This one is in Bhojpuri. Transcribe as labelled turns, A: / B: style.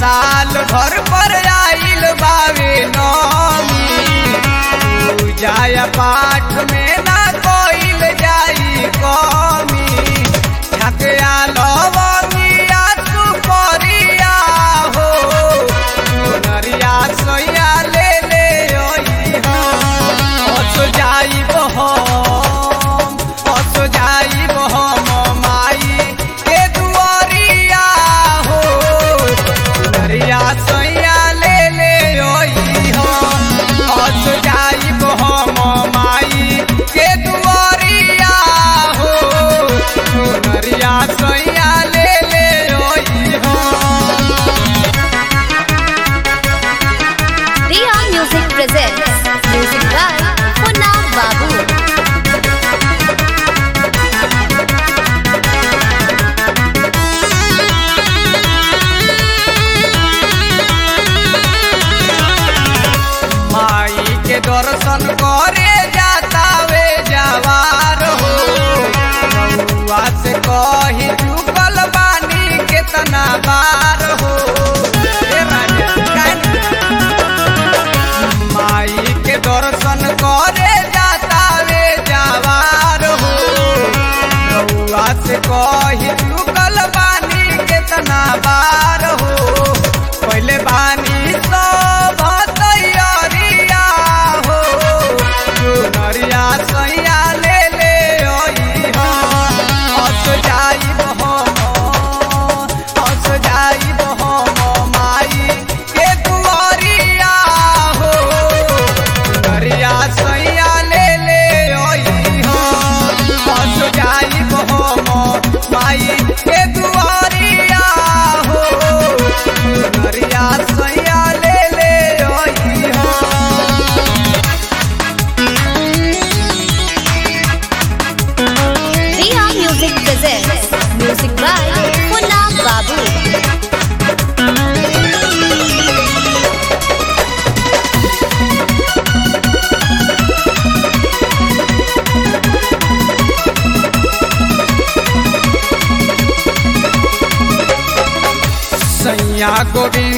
A: साल भर पर आइल बावे नौमी पूजा पाठ में ना कोइल जाई कमी ठकया लवंगिया सुपरिया हो नरिया सोया ले ले ओई हो हस जाई बहम हस जाई बहम माई के दुआरिया हो नरिया सोया ले ले ओई हो हस जाई बहम माई के दुआरिया हो नरिया सोया ले ले ओई हो
B: Riya Music presents music by Punna Babu.
A: माई के दर्शन करे जाता वे जवार हो बउआ से कही चुकल बानी केतना बार हो ए राजा, काहे माई के दर्शन करे जाता वे जवार हो बउआ से कही चुकल बानी केतना बार हो पहले बानी सब तैयारिया हो नरिया सैया ले ले ओई हो हस जाई बहम हस जाई बहम माई के दुआरिया हो नरिया सैया ले ले ओई हो हस जाई बहम माई के दुआरिया हो नरिया सैया ले ले ओई हो
B: Riya Music presents music by Punna Babu.
A: सैया गोविंद